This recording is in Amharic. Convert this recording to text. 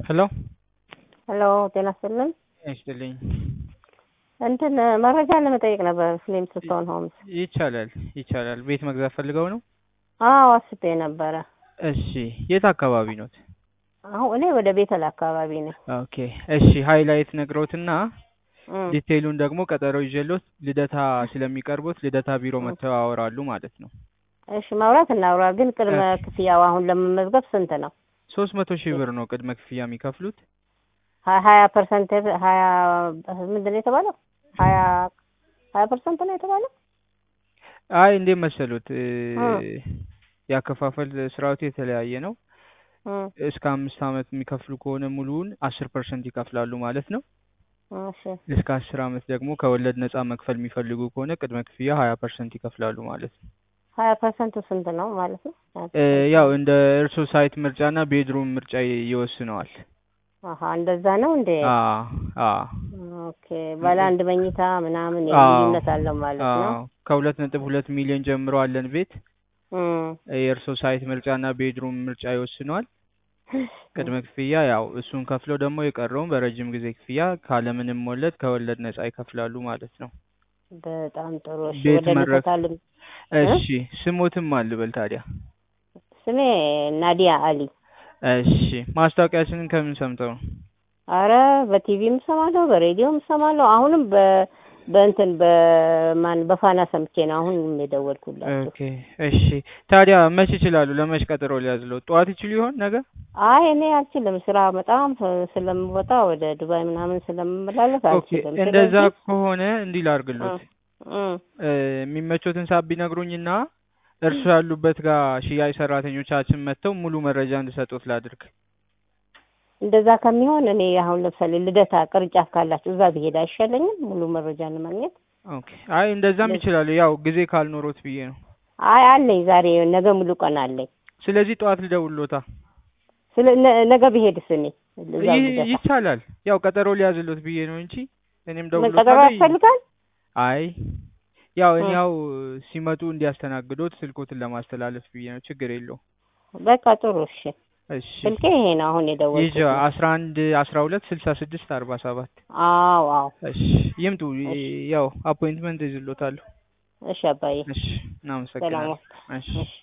ሄሎ ሄሎ ጤና ይስጥልን። ይስጥልኝ። እንትን መረጃ ለመጠየቅ ነበር። ፍሌም ስትሆን ሆምስ። ይቻላል ይቻላል። ቤት መግዛት ፈልገው ነው? አዎ አስቤ ነበረ። እሺ የት አካባቢ ኖት? አሁን እኔ ወደ ቤተል አካባቢ ነኝ። ኦኬ እሺ ሃይላይት ነግረውትና እም፣ ዲቴይሉን ደግሞ ቀጠሮ ይዤሎት ልደታ ስለሚቀርቡት ልደታ ቢሮ መተው ያወራሉ ማለት ነው። እሺ ማውራት እናውራ። ግን ቅድመ እሺ። ክፍያው አሁን ለመመዝገብ ስንት ነው? ሶስት መቶ ሺህ ብር ነው ቅድመ ክፍያ የሚከፍሉት። ሀ- ሀያ ፐርሰንት ሀያ ምንድን ነው የተባለው? ሀያ ሀያ ፐርሰንት ነው የተባለው? አይ እንዴት መሰሉት እ፣ እ። ያከፋፈል ስርዓቱ የተለያየ ነው። እም፣ እስከ አምስት ዓመት የሚከፍሉ ከሆነ ሙሉውን አስር ፐርሰንት ይከፍላሉ ማለት ነው። እሺ እስከ አስር ዓመት ደግሞ ከወለድ ነፃ መክፈል የሚፈልጉ ከሆነ ቅድመ ክፍያ ሀያ ፐርሰንት ይከፍላሉ ማለት ነው። ሀያ ፐርሰንቱ ስንት ነው ማለት ነው? እ፣ ያው እንደ እርሶ ሳይት ምርጫና ቤድሩም ምርጫ ይ- ይወስነዋል። አሀ እንደዛ ነው እንዴ? አ አ ኦኬ ባለ አንድ መኝታ ምናምን አዎ። ልዩነት አለው ማለት ነው። አዎ ከሁለት ነጥብ ሁለት ሚሊዮን ጀምሮ አለን ቤት። እም፣ የእርሶ ሳይት ምርጫና ቤድሩም ምርጫ ይወስነዋል። ቅድመ ክፍያ ያው እሱን ከፍለው ደግሞ የቀረውን በረጅም ጊዜ ክፍያ ካለምንም ወለድ ከወለድ ነፃ ይከፍላሉ ማለት ነው። በጣም ጥሩ። እሺ ቤት ወደ መድረክ ልደታ ልም እሺ ስሞትም አልበል ታዲያ። ስሜ ናዲያ አሊ። እሺ ማስታወቂያችንን ከምን ሰምተው ነው? አረ በቲቪም እሰማለሁ በሬዲዮም እሰማለሁ። አሁንም በ በእንትን በማን በፋና ሰምቼ ነው አሁን የደወልኩላችሁ። ኦኬ እሺ ታዲያ መች ይችላሉ? ለመች ቀጠሮ ሊያዝለው? ጠዋት ይችሉ ይሆን ነገ? አይ እኔ አልችልም፣ ስራ በጣም ስ- ስለምወጣ ወደ ዱባይ ምናምን ስለምመላለስ ኦኬ አልችልም። እንደዛ ስለዚህ ከሆነ እንዲህ ላርግሎት እም፣ እ፣ የሚመቾትን ሳብ ቢነግሩኝና እርሱ ያሉበት ጋር ሽያጭ ሰራተኞቻችን መጥተው ሙሉ መረጃ እንድሰጡት ላድርግ። እንደዛ ከሚሆን እኔ አሁን ለምሳሌ ልደታ ቅርንጫፍ ካላችሁ እዛ ብሄድ አይሻለኝም? ሙሉ መረጃ ለማግኘት። ኦኬ አይ እንደዛም እንደዚህ- ይችላሉ። ያው ጊዜ ካልኖሮት ብዬ ነው። አይ አለኝ፣ ዛሬ ነገ ሙሉ ቀን አለኝ። ስለዚህ ጠዋት ልደውልሎታ። ስለ ነ- ነገ ብሄድስ እኔ እዛ ይህ ልደታ ይቻላል። ያው ቀጠሮ ሊያዝሎት ብዬ ነው እንጂ እኔም ምን ቀጠሮ ደውሎታለሁ። ያስፈልጋል? አይ ያው እኔ እ። ያው ሲመጡ እንዲያስተናግዶት ስልኮትን ለማስተላለፍ ብዬ ነው። ችግር የለው። በቃ ጥሩ እሺ። እሺ ስልኬ ይሄ ነው አሁን ይዤ የደወልኩት። አስራ አንድ አስራ ሁለት ስልሳ ስድስት አርባ ሰባት አዎ አዎ። እሺ ይምጡ። እሺ። ያው አፖይንትመንት ይዝሎታለሁ። እሺ አባዬ እሺ ሰላም እናመሰግናለን። ዋል። እሺ እሺ